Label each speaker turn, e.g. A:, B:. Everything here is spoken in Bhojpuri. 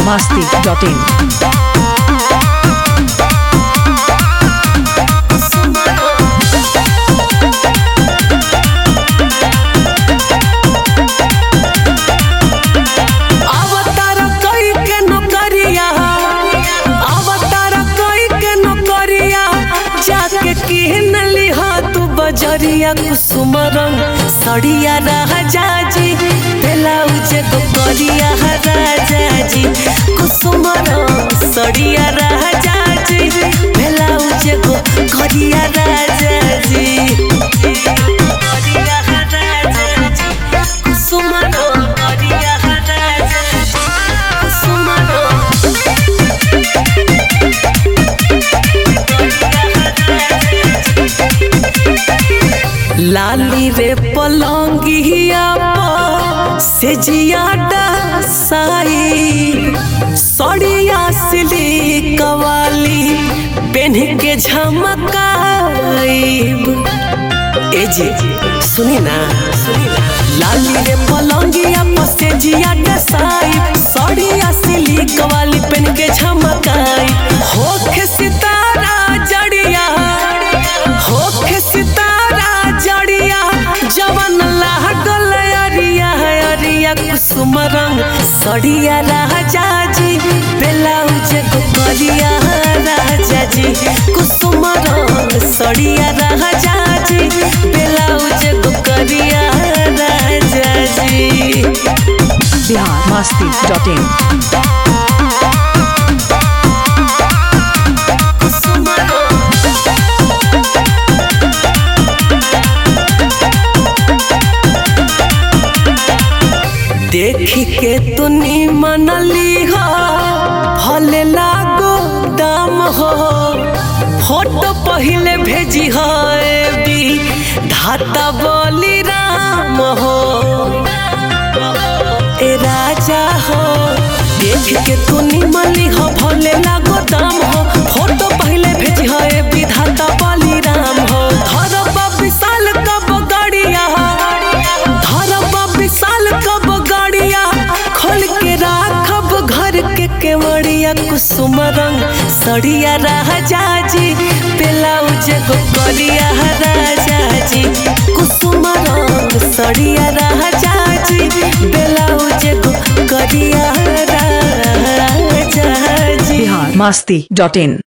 A: masti.in.
B: अवतार कई के नौकरिया अवतार कई के नौकरिया जाके किहन लिहा तू बजरिया कुसुम रंग सड़िया राजा जी ब्लाउज को करिया राजा जी कुसुम रंग सड़िया राजा जी ब्लाउज को करिया राजा जी करिया राजा जी कुसुम रंग करिया राजा जी कुसुम रंग लाली रे पलंगिया पर से जियाडा साई सड़िया सिली कवाली पेन के झमकाईब ए जी सुनी ना सुनी ना लाली रे पलंगिया पर से जियाडा साई सड़िया सिली कवाली पेन के झमकाई होखे सितारा जड़िया होखे सितारा जड़िया जवन लागल अरिया अरिया कुसुम रंग सड़िया राजा जी ब्लाउज को करिया राजा जी कुसुम रंग सड़िया राजा जी ब्लाउज को करिया राजा जी
A: Bihar masti.in.
B: कुसुम रंग देखी के तुनी मनली हो भले लागो दाम हो फोटो पहले भेजी हो ए बी धाता बोली राम हो ए राजा हो देख के तुनी मली हो भले लागो दाम हो फोटो पहले भेजी हो ए विधाता बली राम हो धरबा विशाल कब गड़िया धरबा विशाल कब गड़िया खोल के राखब घर के केवड़िया कुसुम रंग सड़िया राजा जी ब्लाउज को करिया राजा जी कुसुम रंग सड़िया राजा जी ब्लाउज को करिया राजा जी
A: Bihar masti.in.